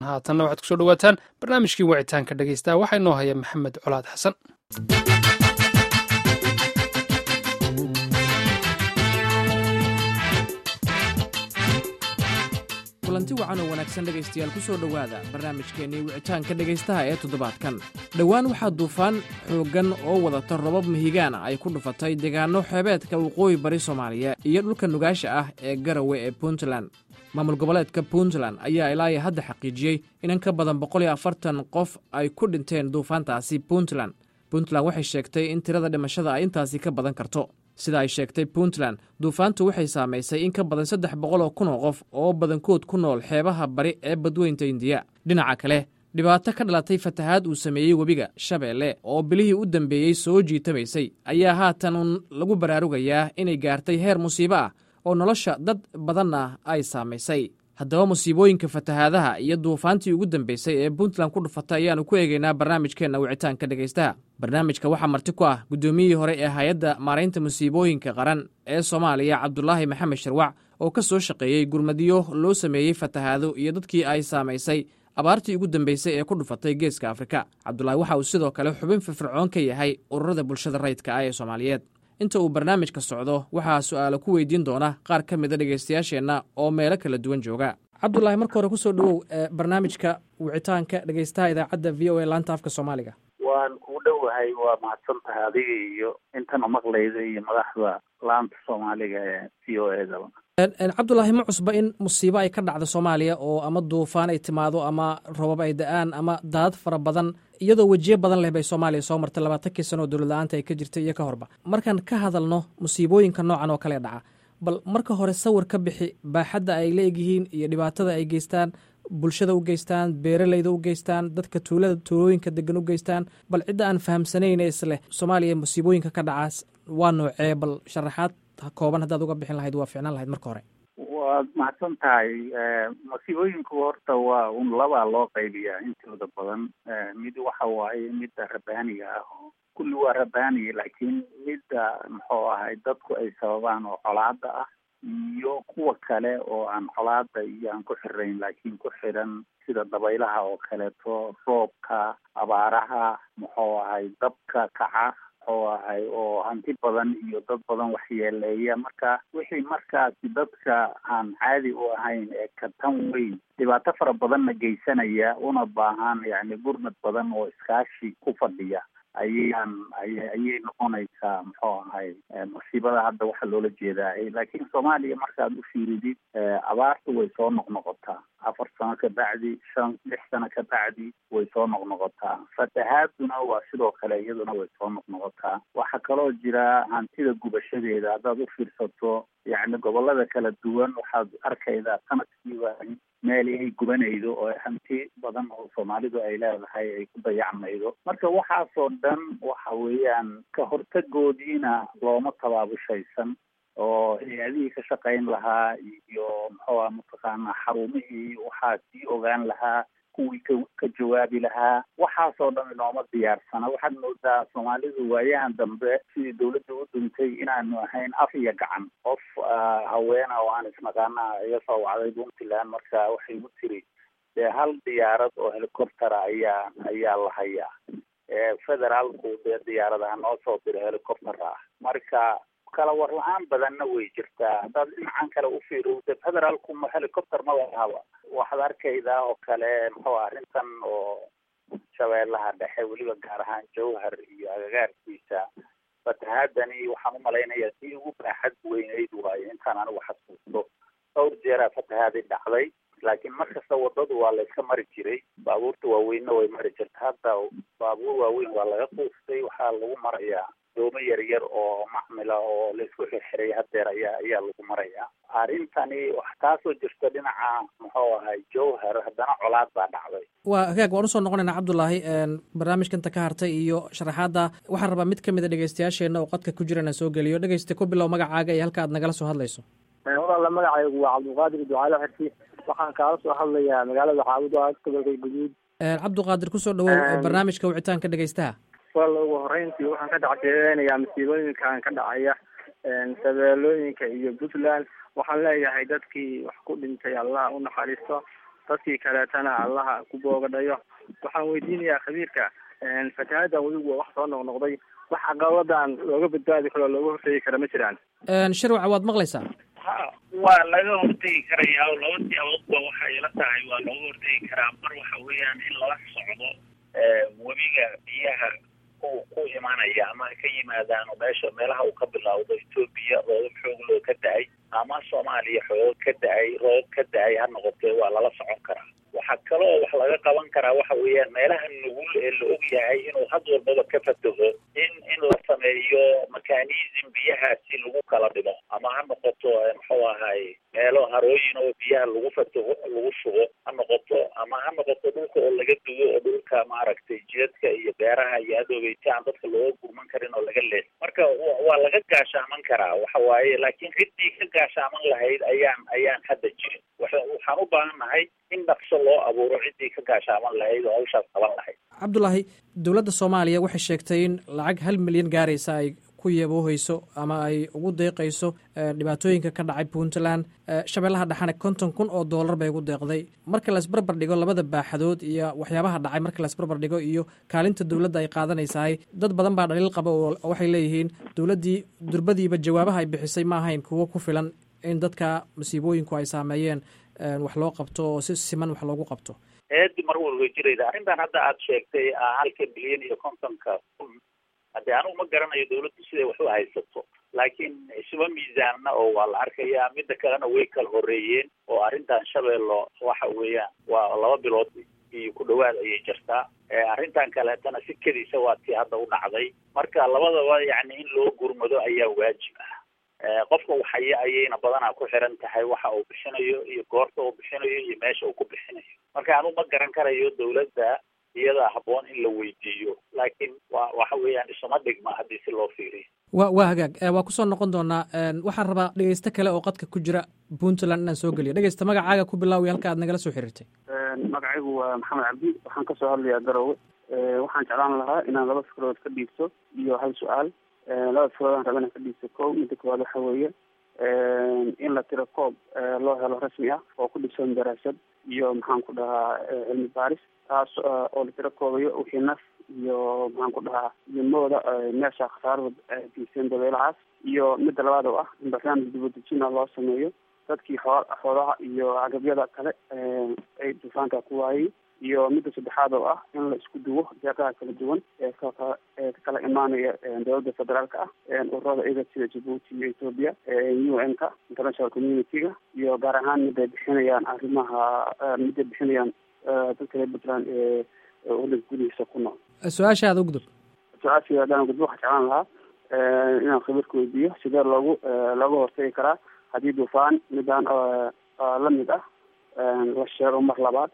haatanna waxaad kusoo dhawaataan barnaamijkii wicitaanka dhegeysta waxaa inoo haya maxamed colaad xasan kulanti wacan oo wanaagsan dhegaystayaal ku soo dhowaada barnaamijkeennii wicitaanka dhegaystaha ee toddobaadkan dhowaan waxaa duufaan xooggan oo wadata robab mahigaana ay ku dhufatay deegaanno xeebeedka waqooyi bari soomaaliya iyo dhulka nugaasha ah ee garawe ee puntland maamul goboleedka puntland ayaa ilaa hadda xaqiijiyey inan ka badan boqol iyo afartan qof ay ku dhinteen duufaantaasi puntland puntland waxay sheegtay in tirada dhimashada ay intaasi ka badan karto sida ay sheegtay puntland duufaantu waxay saamaysay in ka badan saddex boqol oo kun oo qof oo badankood ku nool xeebaha bari ee badweynta indiya dhinaca kale dhibaato ka dhalatay fatahaad uu sameeyey webiga shabeelle oo bilihii u dambeeyey soo jiitamaysay ayaa haatan lagu baraarugayaa inay gaartay heer musiibo ah oo nolosha dad badanna ay saamaysay haddaba musiibooyinka fatahaadaha iyo duufaantii ugu dambeysay ee puntland ku dhufatay ayaannu ku eegaynaa barnaamijkeenna wicitaanka dhegaystaha barnaamijka waxaa marti ku ah guddoomiyihii hore ee hay-adda maaraynta musiibooyinka qaran ee soomaaliya cabdulaahi maxamed sharwac oo ka soo shaqeeyey gurmadyo loo sameeyey fatahaado iyo dadkii ay saamaysay abaartii ugu dambeysay ee ku dhufatay geeska afrika cabdulaahi waxa uu sidoo kale xubin firfircoon ka yahay ururada bulshada rayidka ah ee soomaaliyeed inta uu barnaamijka socdo waxaa su'aalo ku weydiin doona qaar ka mida dhegaystayaasheenna oo meelo kala duwan jooga cabdulaahi marka hore kusoo dhowow barnaamijka wicitaanka dhegaystaha idaacadda v o a laanta afka soomaaliga waan kuu dhowahay waa mahadsan tahay adiga iyo intana maqlayda iyo madaxda laanta soomaaliga ee v o e daba cabdulaahi ma cusba in musiibo ay ka dhacda soomaaliya oo ama duufaan ay timaado ama robab ay da-aan ama daadad fara badan iyadoo wejiyo badan leh bay soomaaliya soo martay labaatankii sano oo dowlad la-aanta ay ka jirtay iyo ka horba markaan ka hadalno musiibooyinka noocan oo kale dhaca bal marka hore sawir ka bixi baaxadda ay la egyihiin iyo dhibaatada ay geystaan bulshada u geystaan beeralayda u geystaan dadka tuulada tuulooyinka degan u geystaan bal cidda aan fahamsanayn isleh soomaaliya musiibooyinka ka dhacaas waa noocee bal sharaxaad kooban haddaad uga bixin lahayd waa ficnaan lahayd marka hore waad mahadsan tahay masiibooyinku horta waa un labaa loo qaybiyaa intooda badan mid waxa waaye midda rabaaniga ah oo kulli waa rabaani laakiin midda muxuu ahay dadku ay sababaan oo colaada ah iyo kuwa kale oo aan colaada iyo aan ku xirayn laakiin ku xiran sida dabaylaha oo kaleeto roobka abaaraha muxuu ahay dabka kaca muxuu ahay oo hanti badan iyo dad badan waxyeeleeya marka wixii markaasi dadka aan caadi u ahayn ee ka tan weyn dhibaato fara badanna geysanaya una baahan yacni gurmad badan oo iskaashi ku fadhiya ayaan ayay noqonaysaa muxuu ahay masiibada hadda waxaa loola jeedaa laakiin soomaaliya markaad u fiiridid abaartu way soo noqnoqotaa afar sano ka bacdi shan lix sano ka bacdi way soo noqnoqotaa fatahaaduna waa sidoo kale iyaduna way soo noqnoqotaa waxaa kaloo jira hantida gubashadeeda haddaad u fiirsato yacni gobolada kala duwan waxaad arkaydaa sanadkiiba meel ay gubanaydo oo hanti badan oo soomaalidu ay leedahay ay ku dayacmaydo marka waxaasoo dhan waxa weeyaan ka hortagoodiina looma tabaabushaysan oo hay-adihii ka shaqayn lahaa iyo muxuuha mataqaanaa xarumihii waxaa sii ogaan lahaa kuwii ka ka jawaabi lahaa waxaasoo dhan inooma diyaarsana waxaad moodaa soomaalidu waayahan dambe sidii dawladda u duntay inaanu ahayn af iyo gacan qof haweena oo aan isnaqaana iga soo wacday puntland marka waxay u tiri dee hal diyaarad oo helicoptera ayaa ayaa la hayaa federaalku dee diyaaradaha noo soo dira helicopter ah marka kala war la-aan badanna way jirtaa haddaad dhinacan kale u fiirido federaalku ma helicopter ma lahaba waxaad arkaydaa oo kale muxuu arrintan oo shabeellaha dhexe weliba gaar ahaan jawhar iyo agagaarkiisa fatahaadani waxaan umalaynayaa sii ugu baaxad weyneyd waayo intaan anigu xasuusto dhowr jeeraa fatahaadi dhacday laakiin markasta wadadu waa la iska mari jiray baabuurta waaweynna way mari jirta hadda baabuur waaweyn waa laga quustay waxaa lagu marayaa doomo yar yar oo macmila oo laisku xirxiray hadeer ayaa ayaa lagu marayaa arrintani taasoo jirta dhinaca muxuu ahay jowhar haddana colaad baa dhacday waa hagaag waan usoo noqonaynaa cabdulaahi barnaamijkanta ka hartay iyo sharaxaadda waxaan rabaa mid ka mid a dhegeystayaasheenna oo qadka ku jirana soo geliyo dhegeysta ku bilow magacaaga iyo halka aad nagala soo hadlayso walaala magacaygu waa cabdulqaadir ducaale xirsi waxaan kaala soo hadlayaa magaalada xaawud gobolka guduud cabdiqaadir kusoo dhawow barnaamijka wicitaanka dhegeystaha walla ugu horeyntii waxaan ka dhacteeyanayaa masiibooyinkan ka dhacaya shabeelooyinka iyo puntland waxaan leeyahay dadkii wax ku dhintay allah u naxariisto dadkii kaleetana allaha ku boogadhayo waxaan weydiinayaa khabiirka fatahaaddan weligu waa wax soo noqnoqday wax caqabadan looga badbaadi karo looga hortegi kara ma jiraan shirwac waad maqlaysaa ha waa laga hortegi karayaa oo laba siyaaboodba waxay la tahay waa looga hortegi karaa mar waxa weeyaan in lala socdo webiga biyaha ku ku imanaya ama ka yimaadaano meesha meelaha uu ka bilowdo etoobiya roobab xoog loo ka da-ay ama soomaaliya xoog ka da-ay roob ka da-ay ha noqotee waa lala socon karaa waxaa kaloo wax laga qaban karaa waxa weeyaan meelaha nugul ee la og yahay inuu had walbaba ka fataho in in la sameeyo mechanism biyahaasi lagu kala dhigo ama ha noqoto muxuu ahay meelo harooyin oo biyaha lagu fataho lagu shubo ha noqoto ama ha noqoto dhulka oo laga dugo oo dhulka maaragtay jidadka iyo beeraha iyo adoobeyta aan dadka looga gurman karin oo laga lees marka waa laga gaashaaman karaa waxa waaye laakiin ciddii ka gaashaaman lahayd ayaan ayaan hadda jirin waxaan u baahannahay in dhaqso loo abuuro ciddii ka gaashaaman lahayd oo hawshaas qaban lahayd cabdulaahi dowladda soomaaliya waxay sheegtay in lacag hal milyan gaaraysa ay ku yabooheyso ama ay ugu deeqayso dhibaatooyinka ka dhacay puntland shabeellaha dhexane konton kun oo doolar bay ugu deeqday marka laisbarbar dhigo labada baaxadood iyo waxyaabaha dhacay marka laisbarbar dhigo iyo kaalinta dowladda ay qaadanaysahay dad badan baa dhaliil qaba oo waxay leeyihiin dowladdii durbadiiba jawaabaha ay bixisay ma ahayn kuwo ku filan in dadka masiibooyinku ay saameeyeen wax loo qabto oo si siman wax loogu qabto eedi mar walba jirayda arrintan hadda aad sheegtay halka bilyan iyo kontonka kun haddee anugu ma garanayo dawladdu siday wax u haysato laakiin isuba miisaanna oo waa la arkayaa midda kalena way kala horeeyeen oo arrintan shabeello waxa weeyaan waa laba bilood iyo ku dhawaad ayay jirtaa arrintan kaleetana si kediisa waa tii hadda u dhacday marka labadaba yacni in loo gurmado ayaa waajib ah qofka waxaya ayayna badanaa ku xiran tahay waxa uu bixinayo iyo goorta uu bixinayo iyo meesha uu ku bixinayo marka anu ma garan karayo dawladda iyadaa habboon in la weydiiyo laakiin wa waxa weeyaan isuma dhigma haddii si loo fiiriyo wa waa hagaag waa kusoo noqon doonaa waxaan rabaa dhegeysto kale oo qadka ku jira puntland inaan soo geliyo dhegeysta magacaaga ku bilaawiy halka aad nagala soo xiriirtay magacaygu waa maxamed cabdi waxaan kasoo hadlayaa garowe waxaan jeclaan lahaa inaan laba fikrood ka dhiibto iyo hal su-aal laba fikroodaan raba inaan ka dhiibto ko midda koowaad waxa weeye in la tiro koob loo helo rasmi ah oo ku dhisan daraasad iyo maxaan ku dhahaa cilmi baaris taas oo la tiro koobayo wixii naf iyo maxaan ku dhahaa ilmooda meesha khasaarada geysteen dabeelahaas iyo midda labaad oo ah in barnaamij dibadejina loo sameeyo dadkii xoo xoolaha iyo agabyada kale ay dufaanka ku waayay iyo midda saddexaad oo ah in la isku duwo deeqaha kala duwan ee ka ee ka kala imaanaya dowladda federaalka ah ururada iga sida jabuuti iyo ethoopia u n ka international community-ga iyo gaar ahaan miday bixinayaan arrimaha miday bixinayaan dadka reer puntland ee waddanka gudihiisa ku nool su-aashaada ugudub su-aashii haddaan gudbo waxaa jeclaan lahaa inaan khabiirka weydiiyo sidee loogu looga hortagi karaa haddii dufaan midaan la mid ah la sheego mar labaad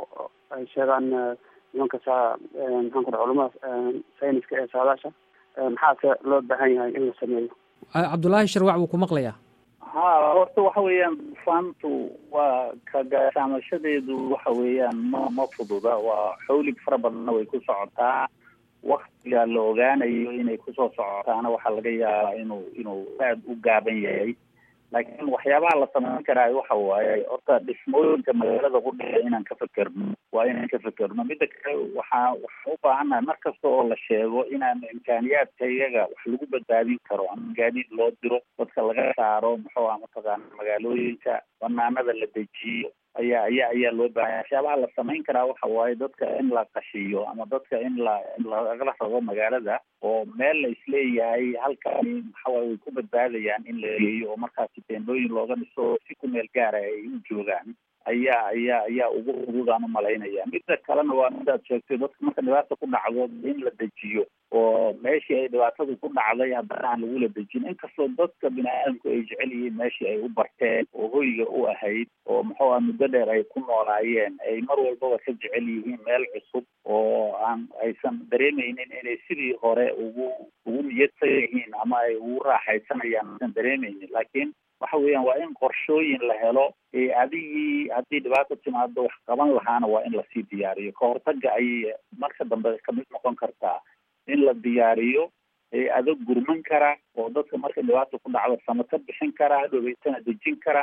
ay sheegaan nimanka saa maxaan ku dhaha culamada sayniska ee saadaasha maxaase loo baahan yahay in la sameeyo cabdullaahi sharwac wuu ku maqlayaa ha horta waxa weeyaan dufaantu waa ka gaashaamashadeedu waxa weeyaan ma ma fududa waa xawlig fara badanna way ku socotaa waktiga la ogaanayo inay kusoo socotaana waxaa laga yaabaa inuu inuu aada u gaaban yahay laakiin waxyaabaha la samayn karaayo waxa waaye horta dhismooyinka magaalada ku dhiga inaan ka fekerno waa inaan ka fekerno midda kale waxaa waxaan u baahannahay mar kasta oo la sheego inaan imkaaniyaadka iyaga wax lagu badbaadin karo ama gaadiid loo diro dadka laga saaro muxuu ah mataqaana magaalooyinka banaanada la dejiyo ayaa ayaa ayaa loo baahanya waxyaabaha la samayn karaa waxa waaye dadka in la qashiyo ama dadka in la in lagala rabo magaalada oo meel la isleeyahay halkaani maxawaaye way ku badbaadayaan in la geeyo oo markaasi teendooyin looga dhiso si ku meel gaara ay u joogaan ayaa ayaa ayaa ugu fududaan umalaynaya midda kalena waa midaad sheegtay dadka marka dhibaata ku dhacdo in la dejiyo oo meeshii ay dhibaatadu ku dhacday haddana aan lagula dejin inkastoo dadka bini aadamku ay jecel yihiin meeshii ay u barteen oo hoyga u ahayd oo muxuu ah muddo dheer ay ku noolaayeen ay mar walbaba ka jecel yihiin meel cusub oo aan aysan dareemeynin inay sidii hore ugu ugu niyadsan yihiin ama ay ugu raaxaysanayaan aysan dareemeynin laakiin waxa weeyaan waa in qorshooyin la helo ee adigii haddii dhibaata timaado wax qaban lahaana waa in lasii diyaariyo ka hortaga ayay marka dambe kamid noqon kartaa in la diyaariyo ee adag gurman kara oo dadka marka dhibaata ku dhacdo sama ka bixin kara dhoweytana dejin kara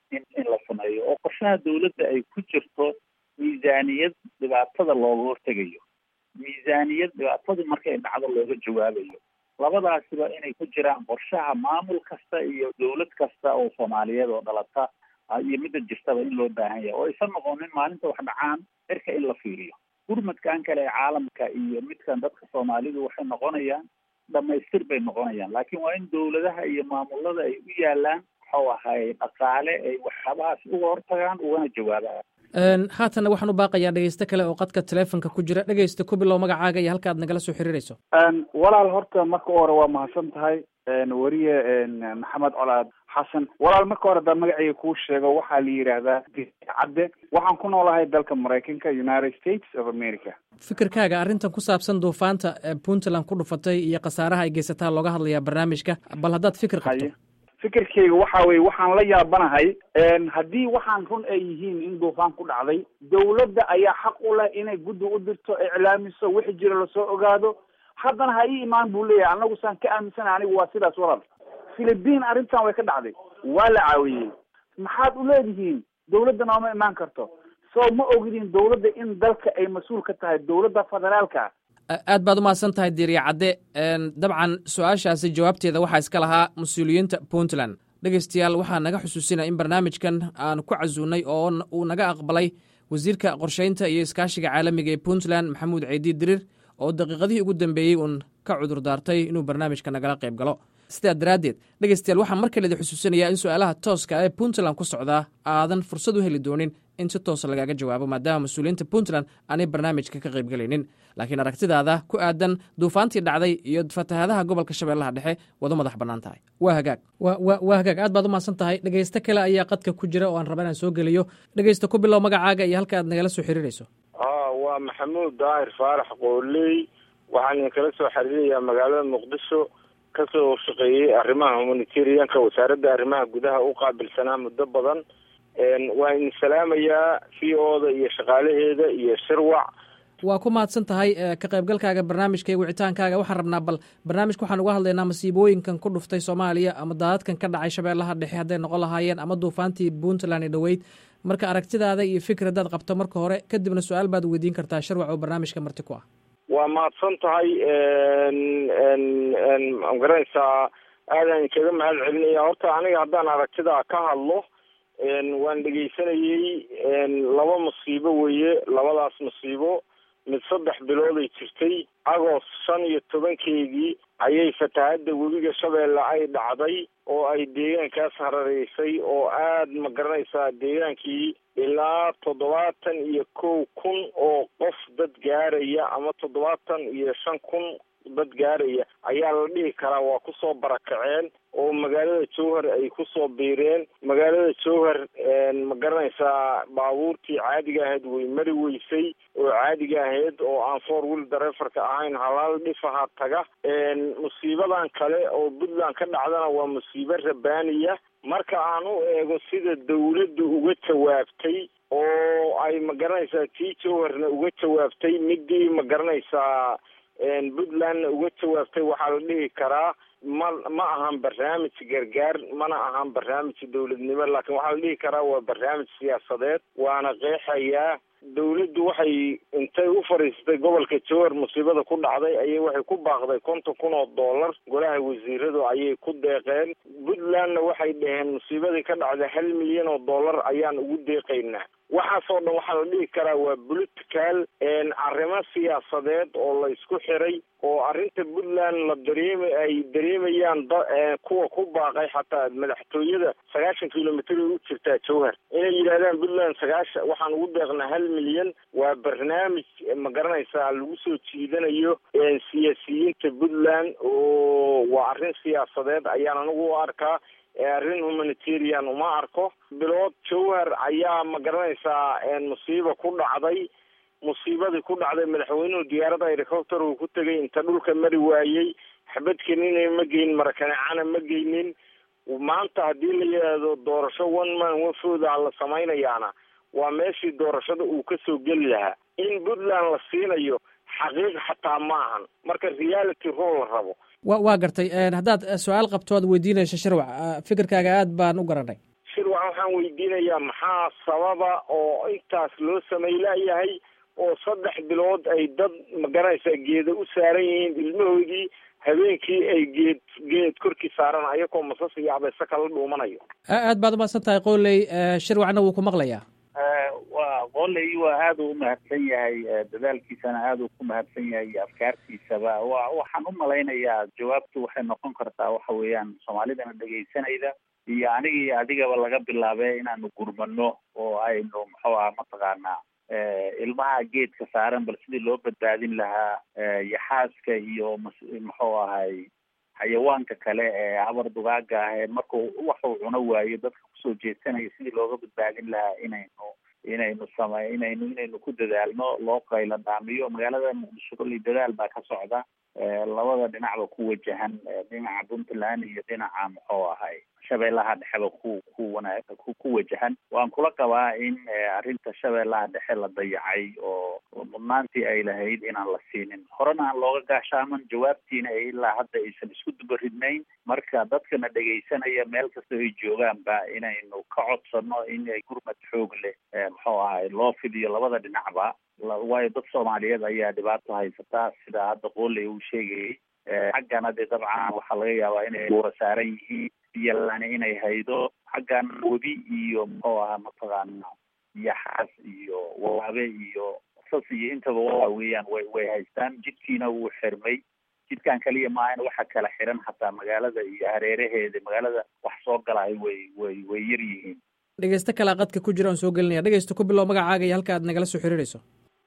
in in la sameeyo oo qorshaha dawladda ay ku jirto miisaaniyad dhibaatada looga hortegayo miisaaniyad dhibaatadu markay dhacdo looga jawaabayo labadaasiba inay ku jiraan qorshaha maamul kasta iyo dawlad kasta oo soomaaliyeed oo dhalata iyo midda jirtaba in loo baahan yahay oo aysan noqonin maalinta wax dhacaan cirka in la fiiriyo gurmadkan kale ee caalamka iyo midkan dadka soomaalidu waxay noqonayaan dhamaystir bay noqonayaan laakiin waa in dawladaha iyo maamulada ay u yaalaan waxau ahay dhaqaale ay waxyaabahaas uga hortagaan ugana jawaabaan haatanna waxaan u baaqayaa dhegeyste kale oo qadka teleefonka ku jira dhegeysta ku bilow magacaaga iyo halka aad nagala soo xiriirayso walaal horta marka hore waa mahadsan tahay weriye maxamed colaad xasan walaal marka hore haddaan magacayga kuu sheego waxaa la yidhaahdaa cadde waxaan ku noolahay dalka maraykanka united states of america fikirkaaga arrintan ku saabsan duufaanta puntland ku dhufatay iyo khasaaraha ay geysataa looga hadlayaa barnaamijka bal haddaad fikir qabto fikirkayga waxa weye waxaan la yaabanahay haddii waxaan run ay yihiin in duufaan ku dhacday dawladda ayaa xaq u leh inay guddi u dirto iclaamiso wixi jira lasoo ogaado haddana ha ii imaan buu leeyahay anagu saan ka aaminsanahay anigu waa sidaas walaal philibiin arrintan way ka dhacday waa la caawiyey maxaad u leedihiin dawladda nooma imaan karto soo ma ogidin dawladda in dalka ay mas-uul ka tahay dawladda federaalka aad baad umahadsan tahay diiriya cadde dabcan su-aashaasi jawaabteeda waxaa iska lahaa mas-uuliyiinta puntland dhegeystayaal waxaa naga xusuusinaya in barnaamijkan aan ku casuunay oo uu naga aqbalay wasiirka qorsheynta iyo iskaashiga caalamiga ee puntland maxamuud ceydi dirir oo daqiiqadihii ugu dambeeyey uun ka cudur daartay inuu barnaamijka nagala qayb galo sidaa daraaddeed dhegeystayaal waxaa mar kaleeda xusuusinayaa in su-aalaha tooska ee puntland ku socdaa aadan fursad u heli doonin in si toosa lagaaga jawaabo maadaama mas-uuliyiinta puntland aanay barnaamijka ka qaybgelaynin laakiin aragtidaada ku aadan duufaantii dhacday iyo fatahaadaha gobolka shabeellaha dhexe wada madax bannaan tahay waa hagaag waa hagaag aad baad umahadsan tahay dhegeysto kale ayaa qadka ku jira oo aan raba inaan soo geliyo dhegeysta ku bilow magacaaga iyo halka aad nagala soo xiriirayso waa maxamuud daahir faarax qooley waxaan idinkala soo xiriirayaa magaalada muqdisho kasoo shaqeeyey arrimaha humanitarianka wasaaradda arrimaha gudaha u qaabilsanaa muddo badan waa idin salaamayaa v o da iyo shaqaalaheeda iyo shirwac waa ku mahadsan tahay ka qaybgalkaaga barnaamijka iyo wicitaankaaga waxaan rabnaa bal barnaamijka waxaan uga hadlaynaa masiibooyinkan ku dhuftay soomaaliya ama daadadkan ka dhacay shabeellaha dhexe hadday noqon lahaayeen ama duufaantii puntland ee dhoweyd marka aragtidaada iyo fikir haddaad qabto marka hore kadibna su-aal baad weydiin kartaa shirwac oo barnaamijka marti ku ah waa mahadsan tahay magaranaysaa aadaan kaga mahad celinaya horta aniga haddaan aragtidaa ka hadlo waan dhegeysanayey laba musiibo weeye labadaas musiibo mid saddex bilooday jirtay agost shan iyo tobankeedii ayay fatahaadda webiga shabeelle ay dhacday oo ay deegaankaas harareysay oo aad ma garanaysaa deegaankii ilaa toddobaatan iyo kow kun oo qof dad gaaraya ama toddobaatan iyo shan kun dad gaaraya ayaa la dhihi karaa waa kusoo barakaceen oo magaalada jowhar ay kusoo biireen magaalada jowhar ma garanaysaa baabuurtii caadiga ahayd way mari weysay oo caadiga ahayd oo aan four wheel dareefarka ahayn halaal dhifaha taga musiibadan kale oo puntland ka dhacdana waa musiibo rabaaniya marka aan u eego sida dawladdu uga jawaabtay oo ay ma garanaysaa tii jowharna uga jawaabtay midii ma garanaysaa puntlandna uga jawaabtay waxaa la dhihi karaa ma ma ahan barnaamij gargaar mana ahan barnaamij dawladnimo laakiin waxaa la dhihi karaa waa barnaamij siyaasadeed waana qeexayaa dawladdu waxay intay u fadhiistay gobolka jowhar musiibada ku dhacday ayay waxay ku baaqday konton kun oo dollar golaha wasiiradu ayay ku deeqeen puntlandna waxay dhaheen musiibadii ka dhacday hal milyan oo dollar ayaan ugu deeqaynaa waxaasoo dhan waxaa la dhihi karaa waa political arrimo siyaasadeed oo la isku xiray oo arrinta puntland la dareema ay dareemayaan kuwa ku baaqay xataa madaxtooyada sagaashan kilomitr u jirtaa jowhar inay yidhahdaan puntland sagaashan waxaan ugu deeqnaa hal milyan waa barnaamij ma garanaysaa lagu soo jiidanayo siyaasiyiinta puntland oo waa arrin siyaasadeed ayaan anigu u arkaa arrin humanitarian uma arko bilood jowhar ayaa ma garanaysaa musiiba ku dhacday musiibadii ku dhacday madaxweynuhu diyaaradda helicopter uu ku tegay inta dhulka mari waayey xabadkenina ma geyn marakaneecana ma geynin maanta haddii la yidhaahdo doorasho one man one fooda la samaynayaana waa meeshii doorashada uu kasoo geli lahaa in puntland la siinayo xaqiiq xataa ma ahan marka reality role la rabo wa waa gartay haddaad su-aal qabto aad weydiinayso shirwac fikirkaaga aad baan u garanay shirwac waxaan weydiinayaa maxaa sababa oo intaas loo samaylayahay oo saddex bilood ay dad magaranaysaa geeda u saaran yihiin ilmahoodii habeenkii ay geed geed korkii saaran ayagoo masas iyo abeese kala dhuumanayo aad baad umahadsan tahay qooley shirwacna wuu ku maqlayaa waa qoley waa aada u umahadsan yahay dadaalkiisana aada uu ku mahadsan yahay iyo afkaartiisaba wa waxaan u malaynayaa jawaabtu waxay noqon kartaa waxa weeyaan soomaalidana dhegaysanayda iyo aniga iyo adigaba laga bilaabee inaanu gurmano oo aynu muxuu aha mataqaanaa ilmaha geedka saaran bal sidii loo badbaadin lahaa yaxaaska iyo muxuu ahay xayawaanka kale ee habar dugaaga ah ee markuu waxuu cuno waayo dadka kusoo jeedsanaya sidii looga badbaadin lahaa inaynu inaynu samey inaynu inaynu ku dadaalno loo qaylo dhaamiyo magaalada muqdisho kolley dadaal baa ka socda labada dhinacba ku wajahan dhinaca puntland iyo dhinaca muxuu ahay shabeellaha dhexeba ku ku wana ku ku wajahan waan kula qabaa in arrinta shabeellaha dhexe la dayacay oo mudnaantii ay lahayd inaan la siinin horena aan looga gaashaaman jawaabtiina ee ilaa hadda aysan isku dubaridnayn marka dadkana dhegaysanaya meel kasta ay joogaanba inaynu ka codsano in ay gurmad xoog leh muxuu ahay loo fidiyo labada dhinacba waayo dad soomaaliyeed ayaa dhibaato haysataa sida hadda qooley uu sheegayay xaggana dee dabcan waxaa laga yaabaa inay buura saaran yihiin biyolani inay haydo xaggan webi iyo muxuu ahaa mataqaana yaxaas iyo waabe iyo sas iyo intaba waa weeyaan way way haystaan jidkiina wuu xirmay jidkan kaliya maahan waxa kala xiran xataa magaalada iyo hareeraheeda magaalada wax soo galahay way way way yar yihiin dhegeysto kalaa qadka ku jira aan soo gelinaya dhegeysto ku bilow magacaaga iyo halka aad nagala soo xiriirayso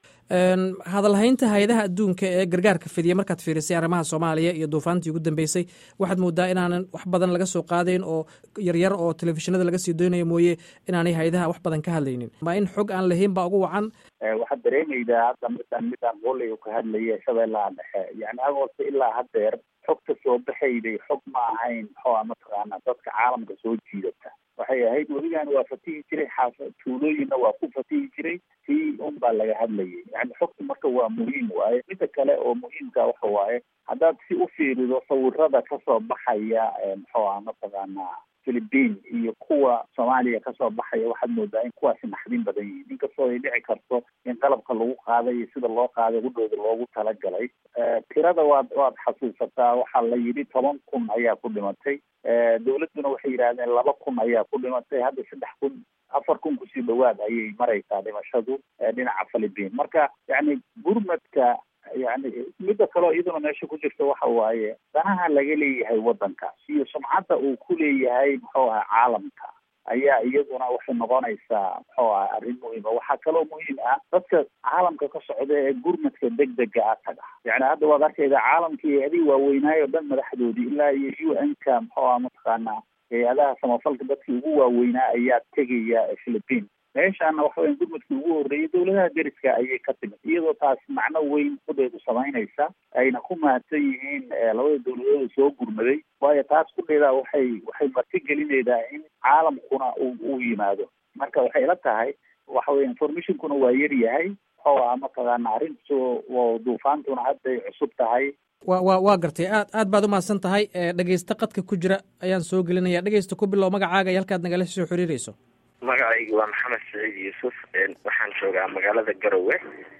hadalhaynta hay-adaha adduunka ee gargaarka fidiya markaad fiirisay arrimaha soomaaliya iyo duufaantii ugu dambeysay waxaad moodaa inaanan wax badan laga soo qaadayn oo yaryar oo telefishinada laga sii doynaya mooye inaanay hay-adaha wax badan ka hadlaynin ma in xog aan lahayn baa ugu wacan waxaad dareemaydaa hadda midaan midaan qoley u ka hadlaya shabeellaha dhexe yani agoosta ilaa haddeer xogta soo baxayday xog ma ahayn muxuu mataqaana dadka caalamka soo jiidata waxay ahayd weligaan waa fatihi jiray xaafa tuulooyinna waa ku fatihi jiray tii un baa laga hadlayay yani xogta marka waa muhiim waaye midda kale oo muhiimka waxa waaye haddaad si u fiirido sawirada kasoo baxaya muxuu aha mataqaanaa philippine iyo kuwa soomaaliya kasoo baxaya waxaad moodaa in kuwaasi naxdin badan yihiin inkastoo ay dhici karto in qalabka lagu qaaday iyo sida loo qaaday hudhooda loogu talagalay tirada waad waad xasuusataa waxaa la yidhi toban kun ayaa ku dhimatay dawladduna waxay yidhahdeen laba kun ayaa ku dhimatay hadda saddex kun afar kun kusii dhawaad ayay maraysaa dhimashadu dhinaca philippine marka yani gurmadka yani midda kaleo iyaduna meesha ku jirta waxa waaye danaha laga leeyahay waddankaas iyo sumcadda uu ku leeyahay muxuu aha caalamka ayaa iyaduna waxay noqonaysaa muxuu aha arrin muhiima waxaa kaloo muhiim ah dadka caalamka ka socda ee gurmadka degdega ah taga yani hadda waad arkayda caalamkii hay-adihii waaweynaayo o dhan madaxdoodii ilaa iyo u n ka muxuu aha mataqaanaa hay-adaha samafalka dadkii ugu waaweynaa ayaa tegaya philippine meeshaana waxa weya gurmadkii ugu horreeyay dawladaha deriska ayay ka timid iyadoo taas macno weyn kudheedu samaynaysa ayna ku mahadsan yihiin labada dawladooda soo gurmaday waayo taas kudheedaa waxay waxay marti gelinaydaa in caalamkuna uu uu yimaado marka waxay la tahay waxa weya informationkuna waa yar yahay muxuu aha mataqaana arrintu duufaantuna hadday cusub tahay wa wa waa gartay aad aad baad umahadsan tahay dhegeysto qadka ku jira ayaan soo gelinaya dhegeysta ku bilow magacaaga iyo halkaad nagala soo xiriirayso magacaygu waa maxamed saciid yuusuf waxaan joogaa magaalada garowe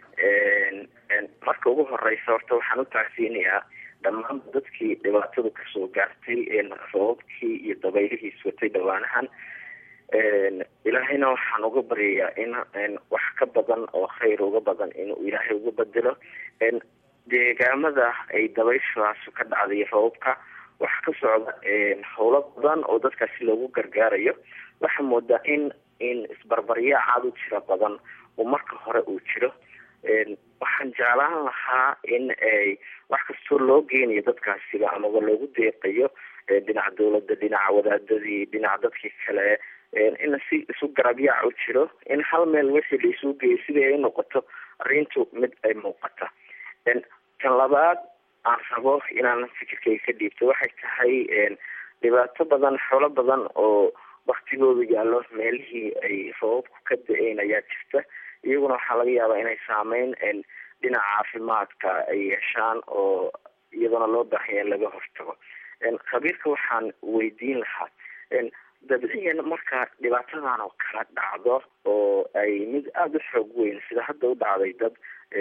marka ugu horeysa horta waxaan u taagsiinayaa dhammaan dadkii dhibaatadu kasoo gaartay sababkii iyo dabaylihiis watay dhawaanahan ilaahayna waxaan uga baryayaa in wax ka badan oo khayr uga badan inuu ilaahay uga bedelo deegaamada ay dabayshaasu ka dhacday roobka waxaa ka socda howlo badan oo dadkaasi loogu gargaarayo waxaa moodaa in in isbarbaryaacaad u jira badan oo marka hore uu jiro waxaan jeclaan lahaa in ay wax kastoo loo geynayo dadkaasiba amaba loogu deeqayo dhinaca dawladda dhinaca wadaadadii dhinaca dadkii kale in si isu garabyaac u jiro in hal meel wixii laisuu geeyo sidii ay noqoto arrintu mid ay muuqata kan labaad aan rabo inaan fikirkayga ka dhiibto waxay tahay dhibaato badan xoolo badan oo waktigoodu yaallo meelihii ay roobabku ka da-een ayaa jirta iyaguna waxaa laga yaabaa inay saameyn dhinaca caafimaadka ay yeeshaan oo iyaduna loo baahanya in laga hortago khabiirka waxaan weydiin lahaa dabciyan marka dhibaatadan oo kala dhacdo oo ay mid aada u xoog weyn sida hadda u dhacday dad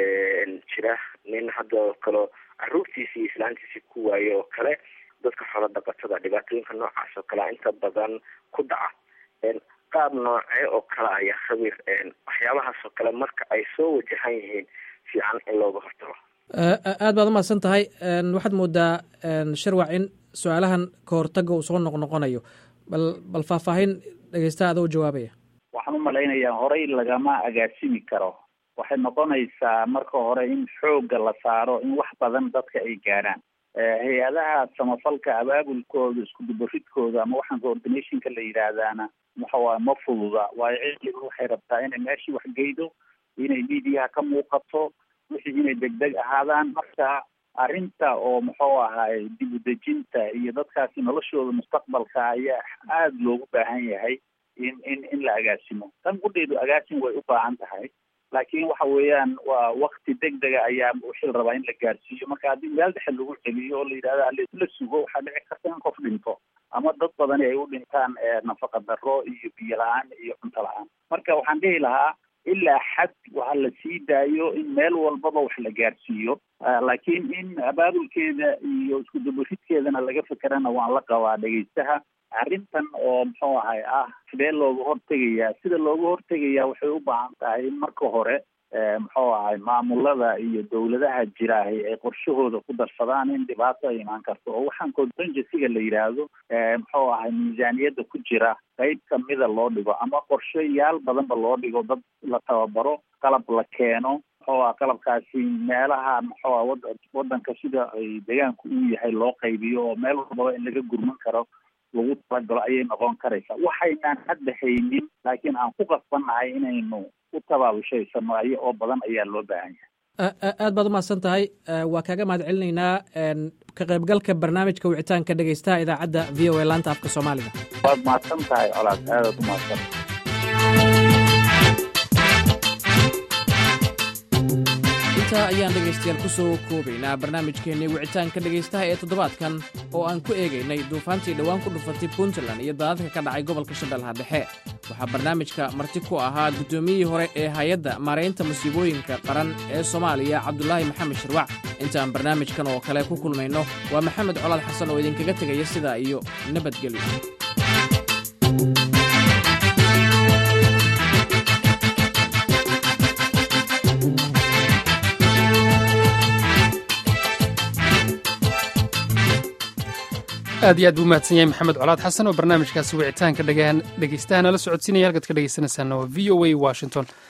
jira nin hadda oo kale caruurtiisi iyo islaantiisi ku waaye oo kale dadka xoolo dhaqatada dhibaatooyinka noocaas oo kale inta badan ku dhaca qaab noocee oo kale ayaa khabiir waxyaabahaas oo kale marka ay soo wajahan yihiin fiican in looga hortago aad baad umahadsan tahay waxaad moodaa sharwac in su-aalahan ka hortaga uu soo noqnoqonayo bal bal faahfaahin dhegeystaha adoo jawaabaya waxaan u malaynayaa horey lagama agaasimi karo waxay noqonaysaa marka hore in xoogga la saaro in wax badan dadka ay gaarhaan hay-adaha samafalka abaabulkooda isku dubaridkooda ama waxaan coordinationka la yidhaahdaana waxawaaye ma fududa waayo cilligu waxay rabtaa inay meeshii wax geydo inay miidiyaha ka muuqato wixii inay degdeg ahaadaan marka arrinta oo muxuu ahaay dib u dejinta iyo dadkaasi noloshooda mustaqbalka ayaa aada loogu baahan yahay in in in la agaasimo tan gudheedu agaasim way u baahan tahay laakiin waxa weeyaan waa wakti degdega ayaa wixii la rabaa in la gaarsiiyo marka haddii meel dhexe lagu celiyo oo la yidhahdo ala sugo waxaa dhici karta in qof dhinto ama dad badani ay u dhintaan nafaqa darro iyo biyo la-aan iyo cunto la-aan marka waxaan dhihi lahaa ilaa xad waxa la sii daayo in meel walbaba wax la gaarsiiyo laakiin in abaabulkeeda iyo isku dubaridkeedana laga fekerana waan la qabaa dhegeystaha arrintan oo muxuu ahay ah sidee looga hortegayaa sida looga hortegayaa waxay u baahan tahay in marka hore muxuu ahay maamulada iyo dawladaha jiraahay ay qorshahooda ku darsadaan in dhibaato ay imaan karto oo waxaan contingencyga la yidhaahdo muxuu ahay miisaaniyadda ku jira qayb kamida loo dhigo ama qorshayaal badanba loo dhigo dad la tababaro qalab la keeno muxuu ah qalabkaasi meelaha muxuu ah wada wadanka sida ay deegaanku u yahay loo qaybiyo oo meel walbaba in laga gurman karo lagu talagalo ayay noqon karaysaa waxaynaan hadda haynin laakiin aan ku qasbannahay inaynu u tabaabushaysanno ay oo badan ayaa loo baahan yahay aad baad umahadsan tahay waa kaaga mahad celinaynaa ka qaybgalka barnaamijka wicitaanka dhegeystaha idaacadda v o a laanta afka soomaaliga waad mahadsan tahay colaad aadaad u mahadsan intaa ayaan dhegaystayaal ku soo koobaynaa barnaamijkeennii wicitaanka dhegaystaha ee toddobaadkan oo aan ku eegaynay duufaantii dhowaan ku dhufatay puntland iyo daadadka ka dhacay gobolka shabeellaha dhexe waxaa barnaamijka marti ku ahaa guddoomiyihii hore ee hay-adda maaraynta musiibooyinka qaran ee soomaaliya cabdulaahi maxamed shirwac intaan barnaamijkan oo kale ku kulmayno waa maxamed colaad xasan oo idinkaga tegaya sidaa iyo nabadgelyo aad iyo aad buu mahadsan yahay maxamed colaad xasan oo barnaamijkaasi wicitaanka dhegeystaha nala socodsiinaya halkaad ka dhegeysanaysaana waa v o a washington